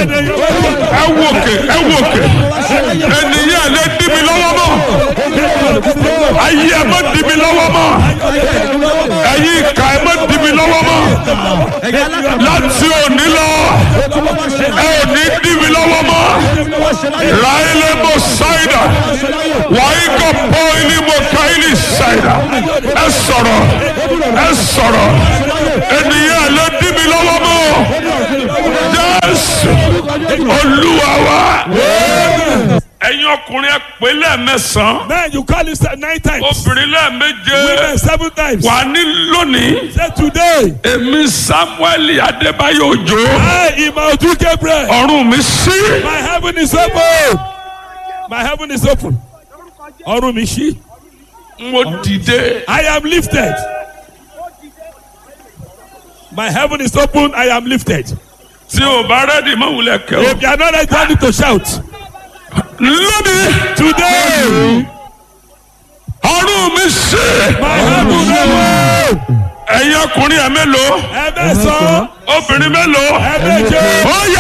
ẹ wòkè ẹ wòkè ènìyàn lè dí mi lọ́wọ́ mọ́ ayé ẹ má dí mi lọ́wọ́ mọ́ ẹ̀yin ìka ẹ má dí mi lọ́wọ́ mọ́ láti òní lọ ẹ ò ní dí mi lọ́wọ́ mọ́ ráílé mo ṣáìdà wàá kọ pọ́ ilé mo ká ilé ṣáìdà ẹ sọ̀rọ̀ ẹ sọ̀rọ̀ ènìyàn lè dí mi lọ́wọ́ mọ́ jésù olúwa wa ẹ̀yin ọkùnrin ẹ pè lẹ́ẹ̀mẹsàn-án Men, you call it nine times. obìnrin lẹ́ẹ̀méje Women, seven times. wà ní lónìí Say today, èmi samuel adébáyọ̀ òjò I, Imaudu Gabriel, ọ̀run mi sí my heaven is open. My heaven is open. Ọrùn mi ṣí. mo dìde I am lifted. My heaven is open. I am lifted. tí o bá rẹ́dì mọ́ wulẹ̀ kẹ́ o. If you are not ready, you need to shout. lónìí Today, ọ̀run mi sí my heaven is open. ẹ̀yin ọkùnrin ẹ̀ mélòó Ẹ̀mẹ́sàn-án, obìnrin mélòó ẹ̀mẹ́jẹ, ó yẹ